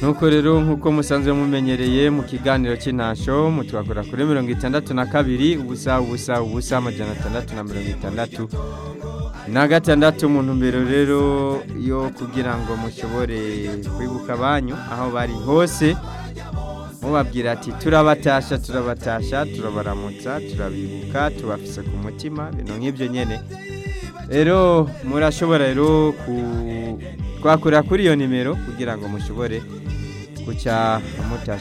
nuko rero nk'uko musanzwe mumenyereye mu kiganiro cy'intasho mutwakora kuri mirongo itandatu na kabiri ubusa ubusa ubusa amajana atandatu na mirongo itandatu na gatandatu mu ntumbero rero yo kugira ngo mushobore kwibuka abanyu aho bari hose mubabwira ati turabatasha turabatasha turabaramutsa turabibuka tubafise ku mutima ibintu nk'ibyo nyine rero murashobora rero twakora kuri iyo nimero kugira ngo mushobore guca mutasha